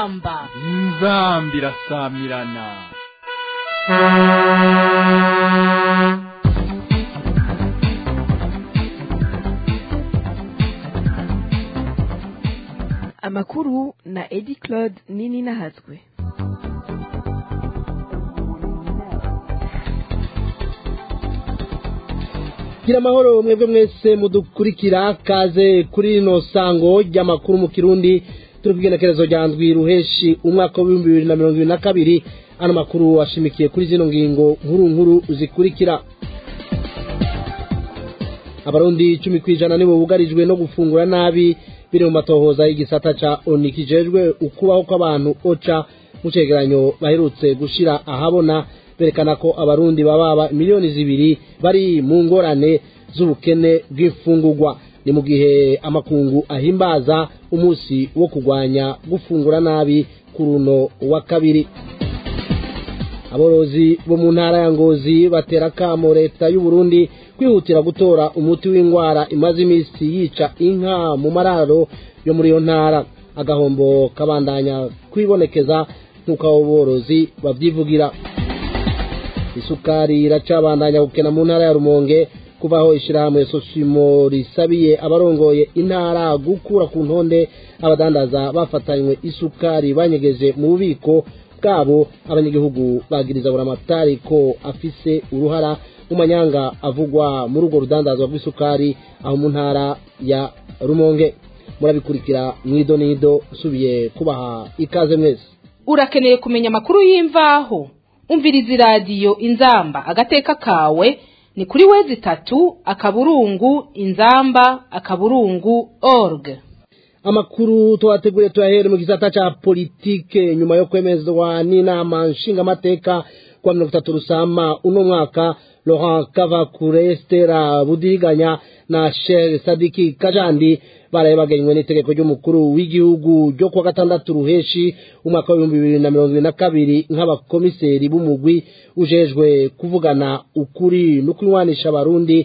inzamba inzamba irasamirana amakuru na edi claude nini nahatswe gira amahoro mwebwe mwese mudukurikira kaze kuri rino sango ry'amakuru mu kirundi turi ku igenekerezo rya ndwi ruheshi umwaka w'ibihumbi bibiri na mirongo ibiri na kabiri ano makuru ashimikiye kuri zino ngingo nkuru nkuru zikurikira abarundi icumi ku ijana nibo bugarijwe no gufungura nabi biri mu matohoza y'igisata ca oni kijejwe ukubaho kw'abantu oca mu cegeranyo baherutse gushira ahabona berekana ko abarundi bababa miliyoni zibiri bari mu ngorane z'ubukene bw'imfungurwa ni mu gihe amakungu ahimbaza umunsi wo kurwanya gufungura nabi ku runo wa kabiri aborozi bo mu ntara ya ngozi batera akamo leta y'u Burundi kwihutira gutora umuti w'indwara imaze iminsi yica inka mu mararo yo muri iyo ntara agahombo kabandanya kwibonekeza nk'uko abo borozi babyivugira isukari iracabandanya gukena mu ntara ya rumonge kubaho ishyirahamwe sosimo risabiye abarongoye intara gukura ku ntonde abadandaza bafatanywe isukari banyegeje mu bubiko bwabo abanyagihugu bagiriza buramatari ko afise uruhara mu manyanga avugwa muri urwo rudandazwa rw'isukari aho mu ntara ya rumonge murabikurikira mwidonido usubiye kubaha ikaze mwese urakeneye kumenya amakuru y'imvaho umviriza iradiyo inzamba agateka kawe ni kuri wezi itatu akaburungu inzamba akaburungu org amakuru twateguriye tuyahere mu gisata ca politike nyuma yo kwemezwa n'inama nshingamateka kwa mirongo itatu rusama uno mwaka laurent kavakure stera budiganya na sher sadiki kajandi baraye bagenywe n'itegeko ry'umukuru w'igihugu ryo kuwa gatandatu ruheshi umwaka w'ibihumbi bibiri na mirongo ibiri na kabiri nk'abakomiseri b'umugwi ujejwe kuvugana ukuri no kunywanisha abarundi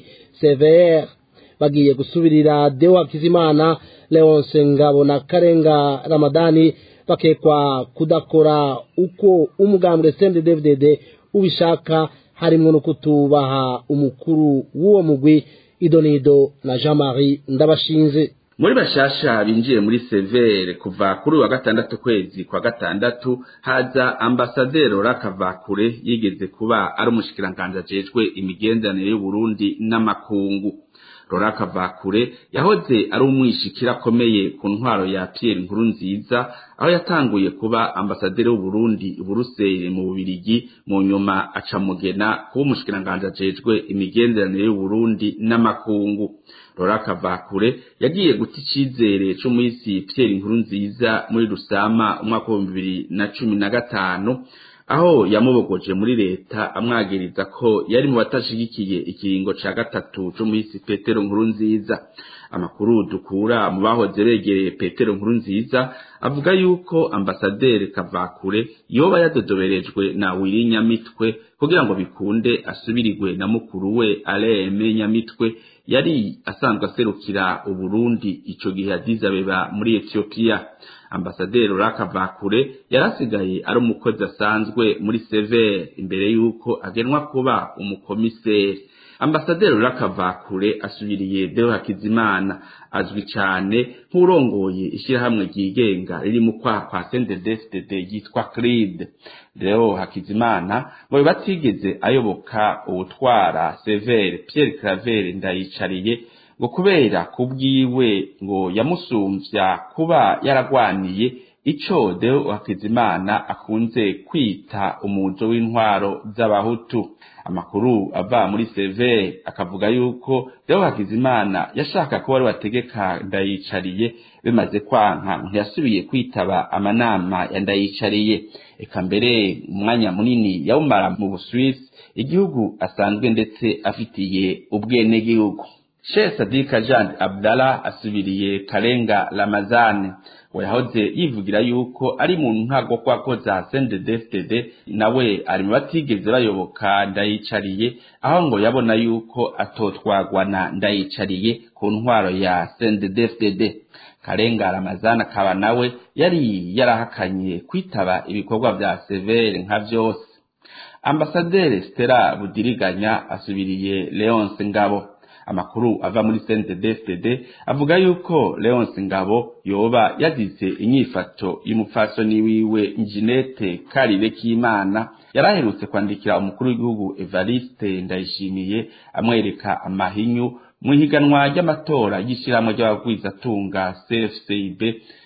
cvr bagiye gusubirira deo hakizimana leonce ngabo na karenga ramadani bakekwa kudakora uko umugambwe cnddddd ubishaka harimwo no kutubaha umukuru w'uwo mugwi idonido na jean marie ndabashinze muri bashasha binjiye muri severe kuva kuri wa gatandatu kwezi kwa gatandatu haza ambasaderi rakavakure yigeze kuba ari umushikiranganji ajejwe imigenderanire y'uburundi n'amakungu rora kavakure yahoze ari umwishikira akomeye ku ntwaro ya Pierre nkuru nziza aho yatanguye kuba ambasaderi w'uburundi buruseli mu bubirigi mu nyuma aca mugena kuba umushikiranganji ajejwe imigenderanire y'uburundi n'amakungu rora kavakure yagiye guta icizere c'umuhisi Pierre nkuru nziza muri rusama umwaka w'ibihumbi bibiri na cumi na gatanu aho yamubogoje muri leta amwagiriza ko yari mu batashigikiye ikiringo ca gatatu c'umuhisi petero nkuru nziza amakuru dukura mu bahoze begereye petero nkuru nziza avuga yuko ambasaderi kavakure yoba yadodoberejwe na wiri nyamitwe kugira ngo bikunde asubirigwe na mukuru we aleme nyamitwe yari asanzwe aserukira uburundi ico gihe Addis Abeba muri Ethiopia ambasaderi Rakavakure yarasigaye ari umukozi asanzwe muri Sever imbere yuko agenwa kuba umukomiseri ambasaderi Rakavakure asubiriye Deo Hakizimana azwi cyane nk'urongoye ishyirahamwe ryigenga riri mu kwaha kwa CNDD-FDD yitwa CRID Deo Hakizimana ngo batigeze ayoboka ubutwara Sever Pierre Claver ndayicariye ngo kubera kubwiwe ngo yamusumvya kuba yaragwaniye ico Deo Hakizimana akunze kwita umuzo w'intwaro z'abahutu amakuru ava muri CV akavuga yuko Deo Hakizimana yashaka ko wari wategeka ndayicariye bimaze kwanka ntiyasubiye kwitaba amanama ya ndayicariye eka mbere umwanya munini yawumara mu Buswisi igihugu asanzwe ndetse afitiye ubwenegihugu Sheikh Sadika Jean Abdallah asubiriye Karenga Ramazani we yahoze yivugira yuko ari mu ntago kwako za CNDD-FDD nawe ari mu batigeze bayoboka ndayicariye aho ngo yabona yuko atotwagwa na ndayicariye ku ntwaro ya CNDD-FDD Karenga Ramazani akaba nawe yari yarahakanye kwitaba ibikorwa vya severe nka vyose Ambasaderi Stella Budiriganya asubiriye Leonce Ngabo amakuru ava muri CNDD-FDD avuga yuko Leonce Ngabo yoba yagize inyifato y'umupfasoni wiwe Njinete Karire Kimana yaraherutse kwandikira umukuru w'igihugu Evariste Ndayishimiye amwereka amahinyu mu ihiganwa ry'amatora y'ishyirahamwe ry'abagwizatunga CFCB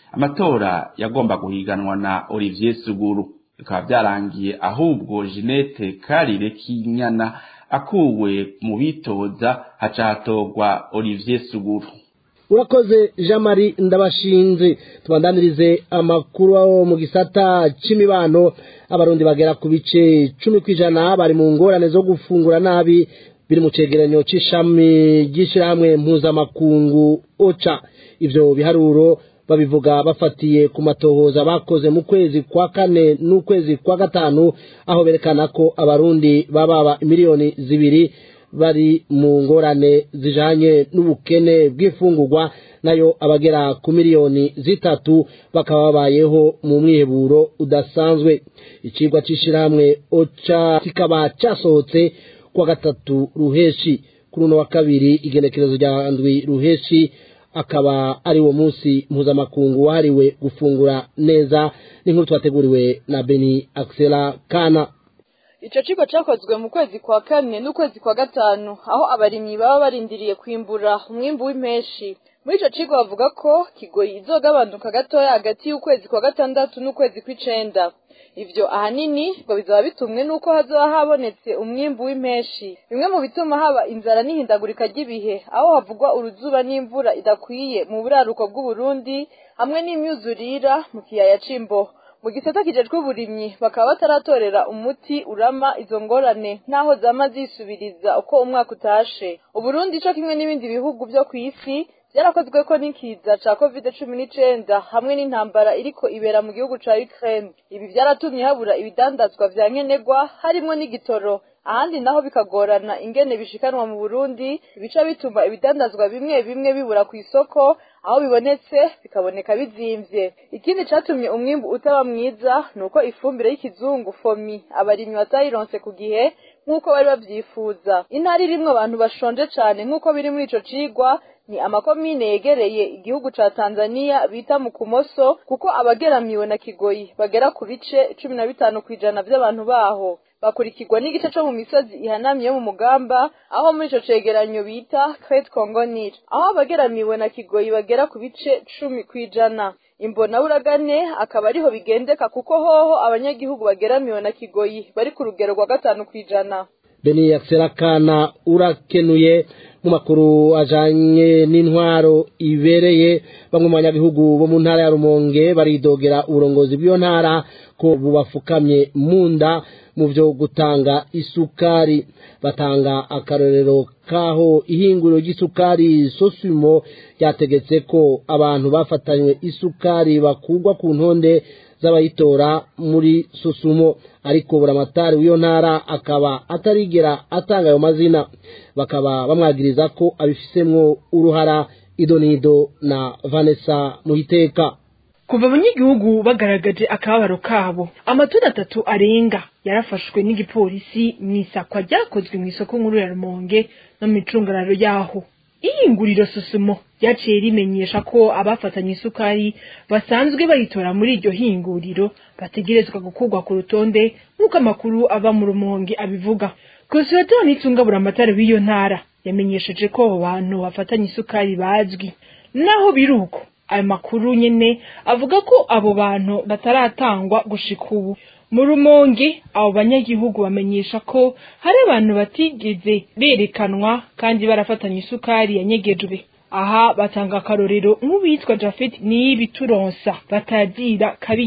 amatora yagomba guhiganwa na Olivier Suguru bikaba byarangiye ahubwo Jeanette Karire Kinyana akuwe mu bitoza haca hatorwa Olivier Suguru urakoze jean marie ndabashinze tubandanirize amakuru aho mu gisata c'imibano abarundi bagera ku bice cumi kw'ijana bari mu ngorane zo gufungura nabi biri mu cegeranyo c'ishami ry'ishirahamwe mpuzamakungu oca ivyo biharuro babivuga bafatiye ku matohoza bakoze mu kwezi kwa kane n'ukwezi kwa gatanu aho berekana ko abarundi bababa miliyoni zibiri bari mu ngorane zijanye n'ubukene bw'imfungurwa nayo abagera ku miliyoni zitatu bakaba babayeho mu mwiheburo udasanzwe icigwa c'ishirahamwe oca kikaba casohotse kwa gatatu ruheshi kuri uno wa kabiri igenekerezo rya ndwi ruheshi akaba ari wo munsi mpuzamakungu wahariwe gufungura neza n'inkuru twateguriwe na beni axela kana Ico kigo cakozwe mu kwezi kwa kane n'ukwezi kwa gatanu aho abarimyi baba barindiriye kwimbura umwimbu w'impeshi muri ico kigo bavuga ko kigoyi izogabanuka gatoya hagati y'ukwezi kwa gatandatu n'ukwezi kw'icenda ivyo ahanini ngo bizaba bitumwe n'uko hazoba habonetse umwimbu w'impeshi bimwe mu bituma haba inzara n'ihindagurika ry'ibihe aho havugwa uruzuba n'imvura idakwiye mu buraruko bw'uburundi hamwe n'imyuzurira mu kiyaya c'imbo mu gisata kijejwe uburimyi bakaba bataratorera umuti urama izo ngorane naho zama zisubiriza uko umwaka utashe uburundi co kimwe n'ibindi bihugu vyo kw'isi byarakozwe ko n'ikiza ca covid cumi n'icenda hamwe n'intambara iriko ibera mu gihugu ca Ukraine ibi byaratumye habura ibidandazwa vya nkenerwa harimwo n'igitoro ahandi naho bikagorana ingene bishikanwa mu Burundi bica bituma ibidandazwa bimwe bimwe bibura ku isoko aho bibonetse bikaboneka bizimvye ikindi catumye umwimbu utaba mwiza nuko ifumbire y'ikizungu fomi abarimyi batayironse ku gihe nk'uko bari bavyifuza intara irimwo abantu bashonje cane nk'uko biri muri ico cigwa ni amakomine yegereye igihugu ca Tanzania bita mu kumoso kuko abageramiwe na kigoyi bagera ku bice cumi na bitanu kw'ijana vy'abantu baho bakurikirwa n'igice co mu misozi ihanamye mu mugamba aho muri ico cegeranyo bita Crete Congo Nil aho abageramiwe na kigoyi bagera ku bice cumi kw'ijana imbona buragane akaba ariho bigendeka kuko hoho abanyagihugu bageramiwe na kigoyi bari ku rugero rwa gatanu kw'ijana beni yakserakana urakenuye mu makuru ajanye n'intwaro ibereye bamwe mu banyagihugu bo mu ntara ya rumonge baridogera uburongozi bw'iyo ntara ko bubafukamye mu nda mu vyo gutanga isukari batanga akarorero kaho ihinguriro ry'isukari sosumo ryategetse ko abantu bafatanywe isukari bakugwa ku ntonde z'abayitora muri sosumo ariko buramatari w'iyo ntara akaba atarigera atanga ayo mazina bakaba bamwagiriza ko abifisemwo uruhara idonido na vanessa muhiteka kuva abanyagihugu bagaragaje akababaro kabo amatunda atatu arenga yarafashwe n'igipolisi mu isakwa ryakozwe mu isoko nkuru ya rumonge no mu icungararo yaho ihinguriro susumo ryaciye rimenyesha ko abafatanye isukari basanzwe bayitora muri iryo hinguriro bategerezwa gukurwa ku rutonde nk'uko amakuru ava mu rumonge abivuga konsulateri n'itungabura amatara w'iyo ntara yamenyesheje ko abo bantu bafatanye isukari bazwi naho biri uko ayo makuru nyene avuga ko abo bantu bataratangwa gushika ubu mu rumonge abo banyagihugu bamenyesha ko hari abantu batigeze berekanwa kandi barafatanya isukari yanyegejwe aha batanga akarorero nk'uwitwa jafet niyibi turonsa batagira kabijya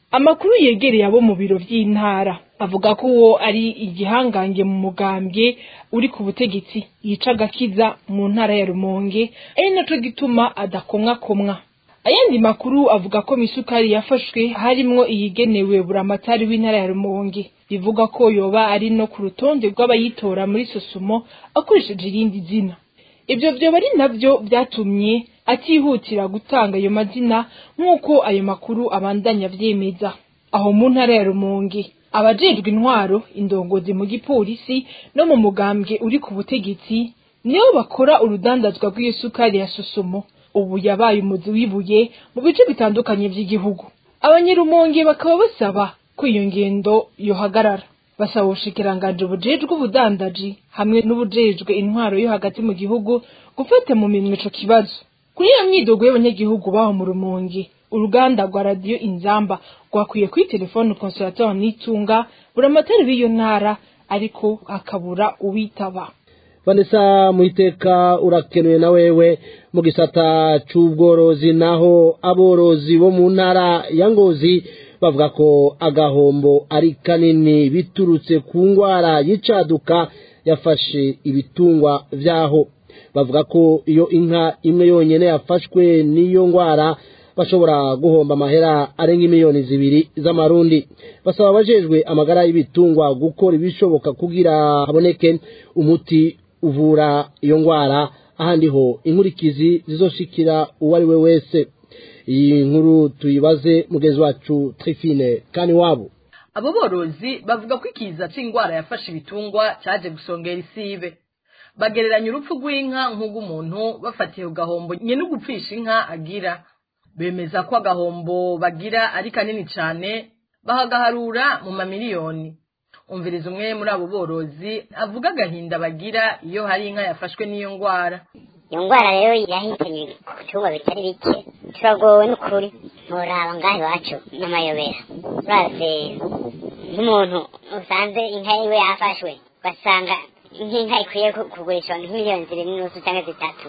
amakuru yegereye abo mu biro vy'intara avuga ko uwo ari igihangange mu mugambwe uri ku butegetsi yica agakiza mu ntara ya rumonge ari naco gituma adakomwakomwa ayandi makuru avuga ko misukari yafashwe harimwo iyigenewe buramatari w'intara ya rumonge bivuga ko yoba ari no ku rutonde rw'abayitora muri sosumo akoresheje irindi zina ivyo vyoba ari navyo vyatumye atihutira gutanga ayo mazina nk'uko ayo makuru abandanya vyemeza aho mu ntara ya rumonge abajejwe intwaro indongozi mu gipolisi no mu mugambwe uri ku butegetsi nibo bakora urudandazwa rw'iyo sukari ya sosomo ubu yabaye umuzi w'ibuye mu bice bitandukanye vy'igihugu abanyerumonge bakaba basaba ko iyo ngendo yohagarara basaba ubushikiranganji bujejwe ubudandaji hamwe n'ubujejwe intwaro yo hagati mu gihugu gufata mu minwe ico kibazo kuri iyo myidogo y'abanyagihugu baho mu rumonge uruganda rwa radiyo inzamba rwakwiye kuri telefone consolateur nitunga buramatari b'iyo ntara ariko hakabura uwitaba vanessa muiteka urakenuye na wewe mu gisata c'ubworozi naho aborozi bo mu ntara ya ngozi bavuga ko agahombo ari kanini biturutse ku ngwara y'icaduka yafashe ibitungwa vyaho bavuga ko iyo inka imwe yonyene yafashwe n'iyo ngwara bashobora guhomba amahera arenga miliyoni zibiri z'amarundi basaba abajejwe amagara y'ibitungwa gukora ibishoboka kugira haboneke umuti uvura iyo ngwara ahandi ho inkurikizi zizoshikira uwo ari we wese iyi nkuru tuyibaze mugenzi wacu trifine kani wabo abo borozi bavuga ko ikiza c'ingwara yafashe ibitungwa caje gusongera isibe bagereranya urupfu rw'inka nk'ubw'umuntu bafatiye ku gahombo nyene ugupfisha inka agira bemeza ko agahombo bagira ari kanini cane bahagaharura mu mamiliyoni umviriza umwe muri abo borozi avuga agahinda bagira iyo hari inka yafashwe n'iyo ngwara iyo ngwara rero yahitanye ku bitungwa bitari bike turagowe n'ukuri nturaba ngaha iwacu n'amayobera uraze nk'umuntu usanze inka yiwe yafashwe ugasanga nk'inka ikwiye kugurishwa nk'imiliyoni zibiri n'inusu cyangwa zitatu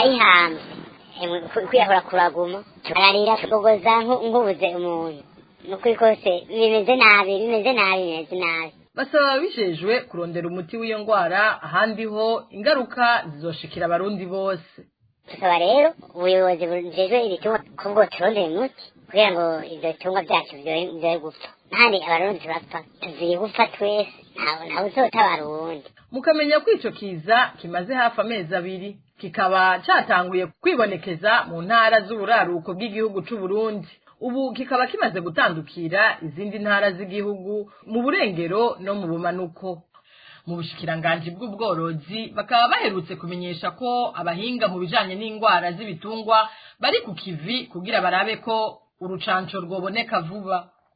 barayihambye kwiyahura kuraguma bararira tugogoza nk'ubuze umuntu nukuri kose bimeze nabi bimeze nabi bimeze nabi basaba ababijejwe kurondera umuti w'iyo ngwara ahandi ho ingaruka zizoshikira abarundi bose tusaba rero ubuyobozi bujejwe ibitungwa ko bwo turondera umuti kugira ngo ivyo bitungwa vyacu vyoye gupfa ntandi abarundi turapfa tuziye gupfa twese ntawe uzotabara uwundi mukamenya ko ico kiza kimaze hafi amezi abiri kikaba catanguye kwibonekeza mu ntara z'uburaruko bw'igihugu c'uburundi ubu kikaba kimaze gutandukira izindi ntara z'igihugu mu burengero no mu bumanuko mu bushikiranganji bw'ubworozi bakaba baherutse kumenyesha ko abahinga mu bijanye n'indwara z'ibitungwa bari ku kivi kugira barabe ko urucanco rwoboneka vuba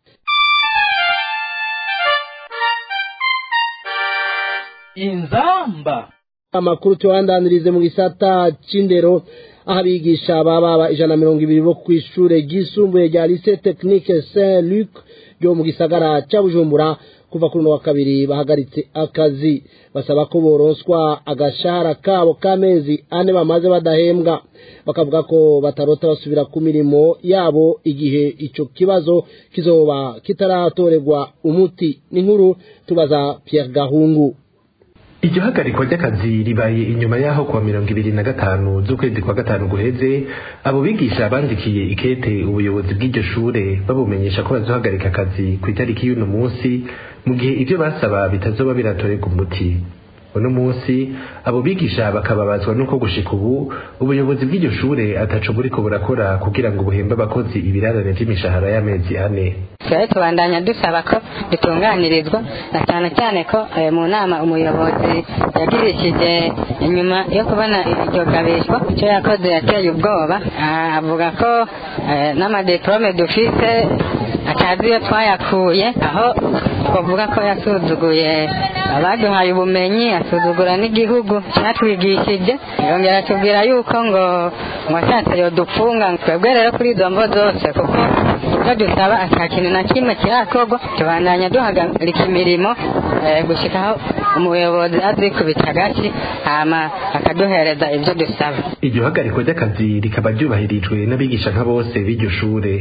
inzamba amakuru tubandanirize mu gisata c'indero aho abigisha baba ijana na mirongo ibiri bo kw'ishure ryisumbuye rya lycée technique saint luc ryo mu gisagara ca bujumbura kuva kuri uno wa kabiri bahagaritse akazi basaba ko boronswa agashahara kabo k'amezi ane bamaze badahembwa bakavuga ko batarota basubira ku mirimo yabo igihe ico kibazo kizoba kitaratorerwa umuti n'inkuru tubaza Pierre Gahungu iryo hagarikwa ry'akazi ribaye inyuma y'aho kuwa mirongo ibiri na gatanu z'ukwezi kwa gatanu guheze abo bigisha bandikiye ikete ubuyobozi bw'iryo shure babumenyesha ko bazohagarika akazi ku itariki y'uno munsi mu gihe ibyo basaba bitazoba biratorerwa umuti uno munsi abo bigisha bakababazwa nuko gushika ubu ubuyobozi bw'iryo shure ataco buriko burakora kugira ngo buhembe abakozi ibirarane vy'imishahara y'amezi ane twari tubandanya dusaba ko dutunganirizwa na cyane cyane ko mu nama umuyobozi yagirishije inyuma yo kubona iryo gabishwa icyo yakoze yateye ubwoba avuga ko n'amadiplome dufise atazi iyo twayakuye aho twavuga ko yasuzuguye abaduhaye ubumenyi asuzugura n'igihugu cyatwigishije yongera atubwira yuko ngo ngo ashatse yodupfunga twebwe rero kuri izo mvo zose kuko ibyo dusaba ata kintu na kimwe kirakorwa tubandanya duhagarika imirimo gushyika aho umuyobozi azikubita agati hama akaduhereza ibyo dusaba iryo hagarikwa ry'akazi rikaba ryubahirijwe n'abigisha nka bose b'iryo shure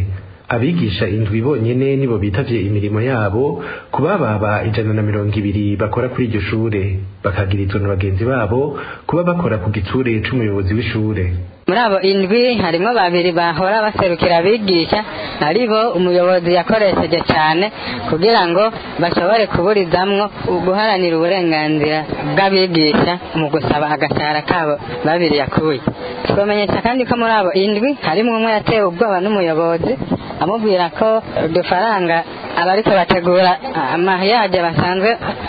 abigisha indwi bonyene nibo bitavye imirimo yabo kubababa ijana na mirongo ibiri bakora kuri iryo shure bakagirizwa na bagenzi babo kuba bakora ku gitsure c'umuyobozi w'ishure muri abo indwi harimo babiri bahora baserukira abigisha aribo umuyobozi yakoresheje cyane kugira ngo bashobore kuburizamwo guharanira uburenganzira bw'abigisha mu gusaba agashahara kabo babiri yakuye twamenyesha kandi ko muri abo indwi harimo umwe yatewe ubwoba n'umuyobozi amubwira ko udufaranga abariko bategura amahiyaje basanzwe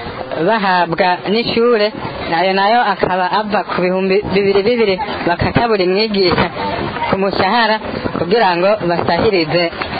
bahabwa n'ishure nayo nayo akaba ava ku bihumbi bibiri bibiri bakata buri mwigisha ku mushahara kugira ngo basahirize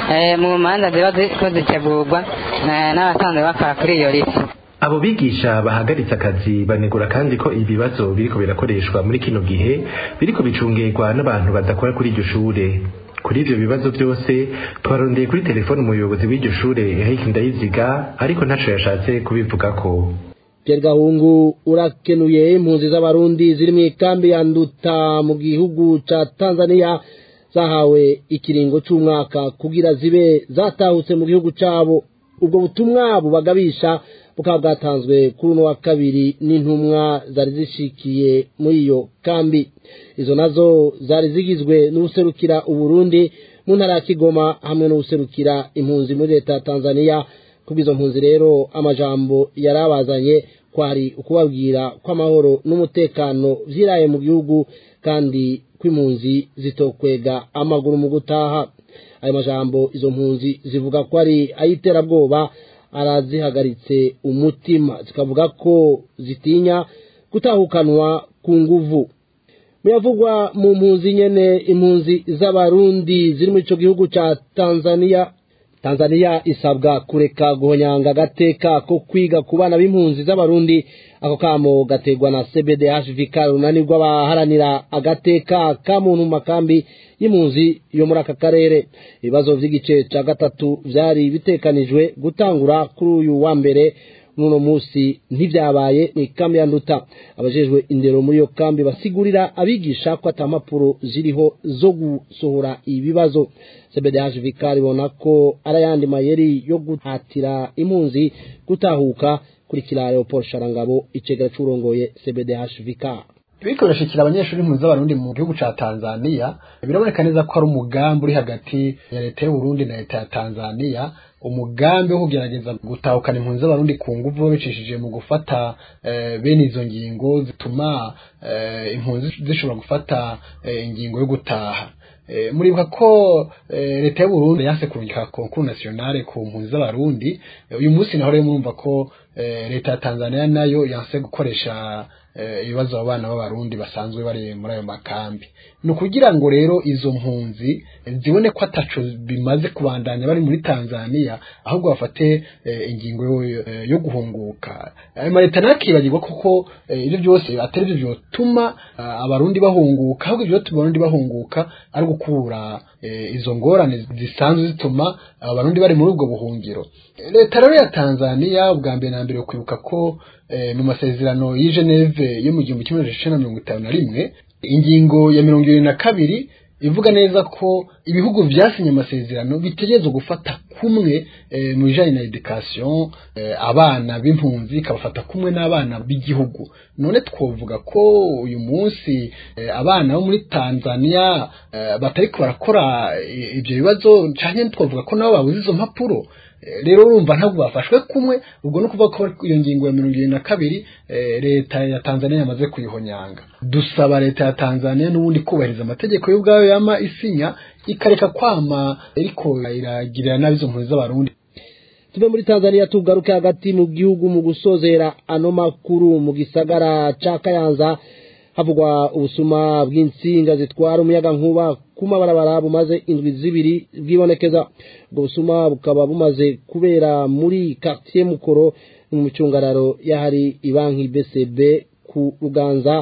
mu manza ziba ziko zitegurwa n'abasanzwe bakora kuri iyo lisi abo bigisha bahagaritse akazi banegura kandi ko ibibazo biriko birakoreshwa muri kino gihe biriko bicungerwa n'abantu badakora kuri iryo shure kuri ivyo bibazo byose twarondeye kuri telefone umuyobozi w'iryo shure Eric Ndayiziga ariko ntaco yashatse kubivugako Pierre Gahungu urakenuye impunzi z'abarundi ziri mu ikambi ya Nduta mu gihugu ca Tanzania zahawe ikiringo c'umwaka kugira zibe zatahutse mu gihugu cabo ubwo butumwa bubagabisha bukaba bwatanzwe kuri uno wa kabiri n'intumwa zari zishikiye muri iyo kambi izo nazo zari zigizwe n'ubuserukira uburundi mu ntara ya kigoma hamwe n'ubuserukira impunzi muri leta ya tanzania kubw'izo mpunzi rero amajambo yari abazanye kwari ukubabwira ko amahoro n'umutekano vyiraye mu gihugu kandi ko impunzi zitokwega amaguru mu gutaha ayo majambo izo mpunzi zivuga ko ari ay'iterabwoba arazihagaritse umutima zikavuga ko zitinya gutahukanwa ku nguvu muyavugwa mu mpunzi nyene impunzi z'abarundi ziri muri ico gihugu ca tanzania tanzania isabwa kureka guhonyanga agateka ko kwiga ku bana b'impunzi z'abarundi ako kamo gategwa na cbdhvk runani rw'abaharanira agateka ka muntu mu makambi y'impunzi yo muri aka karere ibibazo vy'igice ca gatatu vyari bitekanijwe gutangura kuri uyu wa mbere n'uno musi ntivyabaye mw'ikambi ya nduta abajejwe indero muri iyo kambi basigurira abigisha ko ata mpapuro ziriho zo gusohora ibibazo cbdhvk ribona ko ari ayandi mayeri yo guhatira impunzi gutahuka kurikira leopold sharangabo icegera c'urongoye cbdhvk biriko birashikira abanyeshuri impunzi z'abarundi mu gihugu ca tanzania biraboneka neza ko ari umugambi uri hagati ya leta y'uburundi na leta ya tanzania umugambi wo kugerageza gutahukana impunzi z'abarundi ku nguvu babicishije mu gufata bene izo ngingo zituma impunzi zishobora gufata ingingo yo gutaha muribuka ko leta y'uburundi yanse kurungika konkuru nationale ku mpunzi z'abarundi uyu munsi naho rero murumva ko leta ya tanzania nayo yanse gukoresha ibibazo abo bana b'abarundi basanzwe bari muri ayo makambi ni ukugira ngo rero izo mpunzi zibone ko ataco bimaze kubandanya bari muri tanzania ahubwo bafate ingingo yo guhunguka ayo maleta nayo akibagirwa kuko ibyo byose atari byo byotuma abarundi bahunguka ahubwo ibyo abarundi bahunguka ari gukura izo ngorane zisanzwe zituma abarundi bari muri ubwo buhungiro leta rero ya tanzania ubwa mbere na mbere kwibuka ko mu masezerano y'i Geneve yo mu gihumbi kimwe na mirongo itanu na rimwe ingingo ya mirongo irindwi na kabiri ivuga neza ko ibihugu byasinye amasezerano bitegerezwa gufata kumwe mu bijanye na education abana b'impunzi ikabafata kumwe n'abana b'igihugu none twovuga ko uyu munsi abana bo muri tanzania batariko barakora ibyo bibazo canke twovuga ko nabo babuze izo mpapuro rero urumva ntabwo bafashwe kumwe ubwo no kuvuga ko iyo ngingo ya mirongo irindwi na kabiri leta ya tanzania yamaze kuyihonyanga dusaba leta ya tanzania n'ubundi kubahiriza amategeko y'ubwayo yama isinya ikareka kwama ariko iragirira nabi izo mpunzi z'abarundi tuve muri tanzania tugaruke hagati mu gihugu mu gusozera ano makuru mu gisagara ca kayanza havugwa ubusuma bw'insinga zitwara umuyaga nkuba ku mabarabara bumaze indwi zibiri bwibonekeza ubwo busuma bukaba bumaze kubera muri quartier mukoro mu micungararo yahari ibanki BCB ku ruganza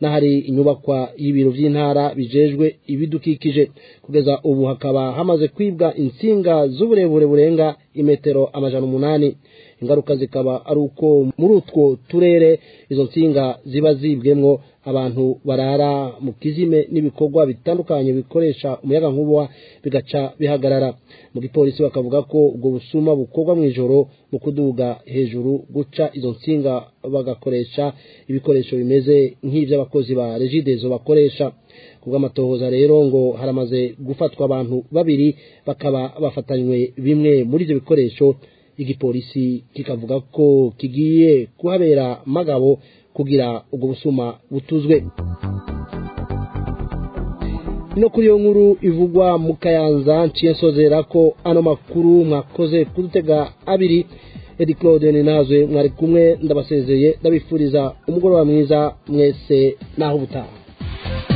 n'ahari inyubakwa y'ibiro vy'intara bijejwe ibidukikije kugeza ubu hakaba hamaze kwibwa insinga z'uburebure burenga imetero amajana umunani ingaruka zikaba ari uko muri utwo turere izo nsinga ziba zibwemwo abantu barara mu kizime n'ibikorwa bitandukanye bikoresha umuyaga nkuba bigaca bihagarara mu gipolisi bakavuga ko ubwo busuma bukorwa mu ijoro mu kuduga hejuru guca izo nsinga bagakoresha ibikoresho bimeze nk'iby'abakozi ba regidezo bakoresha kubw'amatohoza rero ngo haramaze gufatwa abantu babiri bakaba bafatanywe bimwe muri ibyo bikoresho igipolisi kikavuga ko kigiye kuhabera magabo kugira ubwo busuma butuzwe no kuri iyo nkuru ivugwa mu kayanza nciye nsozera ko ano makuru mwakoze kudutega abiri edi claude ninazwe mwari kumwe ndabasezeye ndabifuriza umugoroba mwiza mwese naho ubutaha